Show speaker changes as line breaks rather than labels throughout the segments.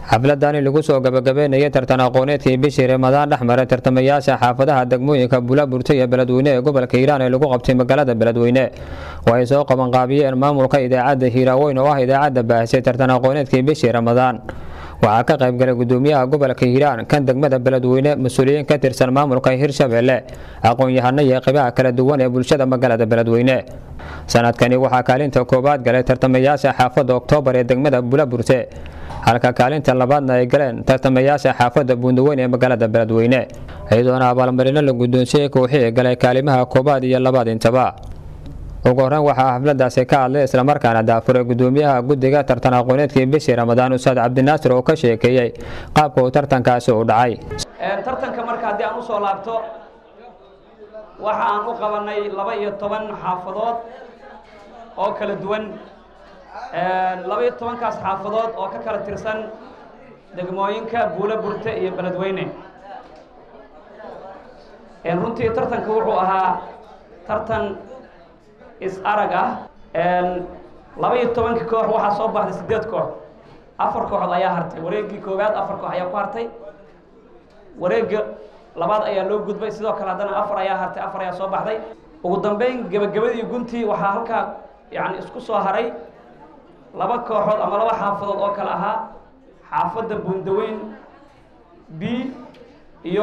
xafladani lagu soo gabagabeynayay tartan aqooneedkii bishii ramadaan dhexmaray tartamayaasha xaafadaha degmooyinka bulaburta iyo beledweyne ee gobolka hiiraan ee lagu qabtay magaalada beledweyne oo ay soo qabanqaabiyeen maamulka idaacadda hiiraaweyn oo ah idaacadda baahisay tartan aqooneedkii bishii ramadaan waxaa ka qaybgalay gudoomiyaha gobolka hiiraan kan degmada beledweyne mas-uuliyiin ka tirsan maamulka hirshabelle aqoon-yahano iyo qeybaha kala duwan ee bulshada magaalada beledweyne sanadkani waxaa kaalinta koowaad galay tartamayaasha xaafadda oktoobar ee degmada bulaburte halka kaalinta labaadna ay galeen tartamayaasha xaafadda buundaweyn ee magaalada beledweyne iyadoona abaalmarino la guddoonsiyey kooxii galay kaalimaha koowaad iyo labaad intaba ugu horreyn waxaa xafladaasi ka hadlay islamarkaana daafuray gudoomiyaha guddiga tartan aqooneedkii bishii ramadaan ustaad cabdinaasir oo ka sheekeeyey qaabka uu tartankaasi u dhacay
tartanka marka haddii aan usoo laabto waxa aan u qabanay laba iyo toban xaafadood oo kala duwan laba iyo tobankaas xaafadood oo ka kala tirsan degmooyinka buulo burte iyo beledweyne runtii tartanka wuxuu ahaa tartan is-arag ah laba iyo tobankii koox waxaa soo baxday siddeed koox afar kooxood ayaa hartay wareeggii koowaad afar koox ayaa ku hartay wareegga labaad ayaa loo gudbay sidoo kale haddana afar ayaa hartay afar ayaa soo baxday ugu dambeyn gebagabadii guntii waxaa halkaa yani isku soo haray laba kooxood ama laba xaafadood oo kale ahaa xaafadda buundaweyn b iyo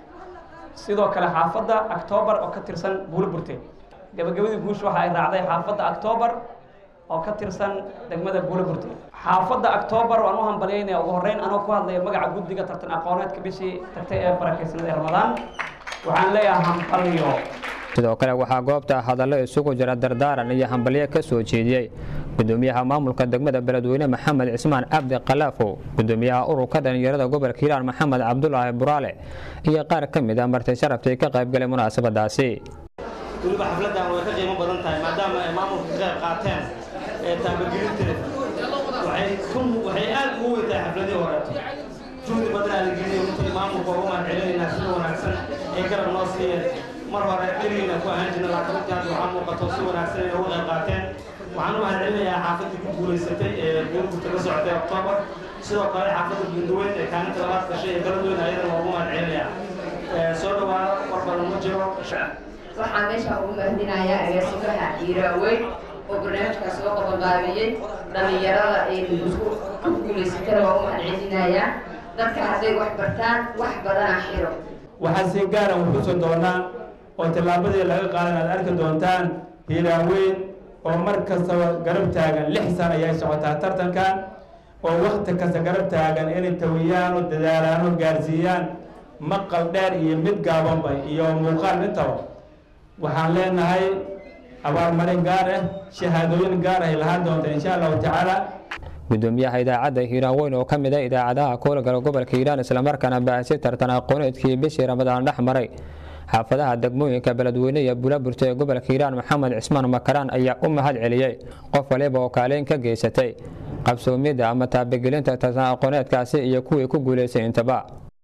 sidoo kale xaafadda octoobar oo ka tirsan buulo burte gabagabadii guusha waxa ay raacday xaafadda octoobar oo ka tirsan degmada buulo burte xaafadda octoobar waan u hambalyaynaya ugu horreyn anoo ku hadlaya magaca guddiga tartan aqooneedka bishii tagtay ee barakaysanada ee ramadaan waxaan leeyahay hambalyo
sidoo kale waxaa goobta hadallo isugu jira dardaaran iyo hambalyo ka soo jeediyey gudoomiyaha maamulka degmada beledweyne maxamed cismaan cabdi kalaafow gudoomiyaha ururka dhalinyarada gobolka hiiraan maxamed cabdulaahi buraale iyo qaar ka mid a marti sharaftii ka qaybgalay munaasabadaasi
weliba xafladdan way ka qiimo badan tahay maadaama ay maamulka ka qayb qaateen ee taabagelinteeda waxay waxay aad ugu weyn tahay xafladii horeeto juhdi badan aa la geliyo runtii maamulka ugu mahad celinaynaa sida wanaagsan ay garab noo siiyeen mar hore dheriina ku ahaan jirna laakiin runtii hadda waxaa muuqato si wanaagsan inay uga qayb qaateen waxaan u mahad celinayaa xaafaddii ku guulaysatay ee buurburta ka socotay oktoobar sidoo kale xaafadda buundaweyn ee kaalinta labaad gashay ee beledweyne ayadana waa ugu mahad celinayaa soo dhawaado war badan ma jiro
waxaan meesha ugu mahadinayaa agaasimaha hiiraaweyn oo barnaamijkaas soo qabanqaabiyey dhallinyarada ee ku guulaysatana waa u mahadcelinayaa dadka hadday wax bartaan wax badana xiro
waxaa si gaara wuxuusan doonaa oo tallaabadii laga qaadan aad arki doontaan hiiraaweyn oo mar kastaba garab taagan lix sana ayay socotaa tartankan oo wakti kasta garab taagan inay tawiyaan oo dadaalaan oo gaarsiiyaan maqal dheer iyo mid gaabanba iyo muuqaal intaba waxaan leenahay abaalmarin gaar ah shahaadooyin gaar ah lahaan doonta insha allahu tacaala
gudoomiyaha idaacadda hiiraan weyn oo ka mid a idaacadaha koolgala gobolka hiiraan islamarkaana baahisay tartan aqooneedkii bishii ramadaan dhex maray xaafadaha degmooyinka beledweyne iyo bulaburta ee gobolka hiiraan maxamed cismaan makaraan ayaa u mahad celiyey qof waliba oo kaaleyn ka geysatay qabsoomidda ama taabagelinta tartan aqooneedkaasi iyo kuwii ku guulaysay intaba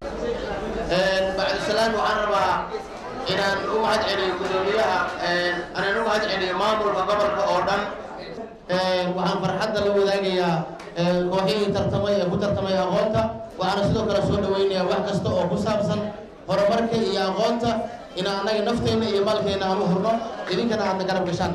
bacdisalaan waxaan rabaa inaan u mahad celiyo gudoomiyaha anaan u mahad celiyo maamulka gobolka oo dhan waxaan farxadda la wadaagayaa kooxihii tartamay ee ku tartamay aqoonta waxaana sidoo kale soo dhaweynayaa wax kasta oo ku saabsan horumarka iyo aqoonta inaan annaga nafteenna iyo maalkeenna aan u hurno idinkana aadna garab gashaan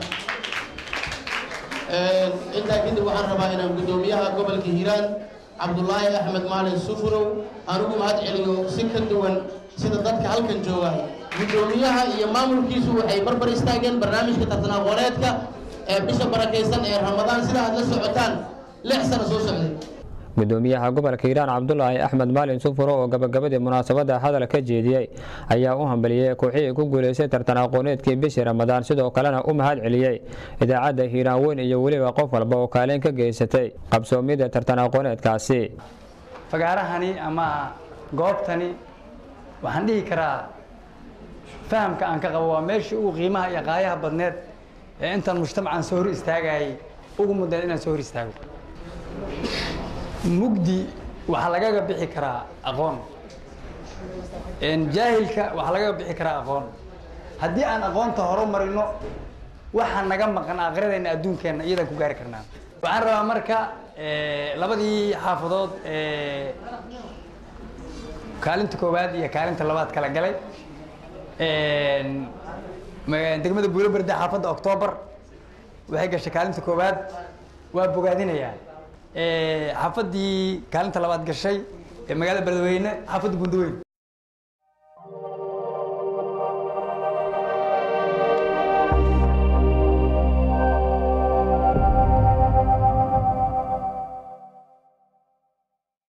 intaa kadib waxaan rabaa inaan gudoomiyaha gobolka hiiraan cabdulaahi axmed maalin sufurow aan ugu mahad celiyo si ka duwan sida dadka halkan jooga gudoomiyaha iyo maamulkiisu waxay barbar istaageen barnaamijka tartan aqooneedka ee bisha barakaysan ee ramadaan sida aad la socotaan lix sano soo socday
gudoomiyaha gobolka hiiraan cabdulaahi axmed maalin sufuro oo gabagabadii munaasabada hadal ka jeediyey ayaa u hambaliyey kooxihii ku guulaystay tartan aqooneedkii bishii ramadaan sidoo kalena u mahad celiyey idaacadda hiiraan weyn iyo weliba qof walba oo kaalin ka geysatay qabsoomidda tartan aqooneedkaasi
fagaarahani ama goobtani waxaan dhihi karaa fahamka aan ka qabo waa meeshii ugu qiimaha iyo qaayaha badneed ee intaan mujtamacan soo hor istaagayay ugu mudeen inaan soo hor istaago mugdi waxaa lagaga bixi karaa aqoon jaahilka waxaa lagaga bixi karaa aqoon haddii aan aqoonta horumarino waxaa naga maqan aakhiradeenna adduunkeenna iyadaan ku gaari karnaa waxaan rabaa marka labadii xaafadood kaalinta koowaad iyo kaalinta labaad kala galay degmada buuloberde xaafadda octoobar waxay gashay kaalinta koowaad waa bogaadinayaa xaafaddii kaalinta labaad gashay ee magaalada beledweyne xaafadda bundaweyn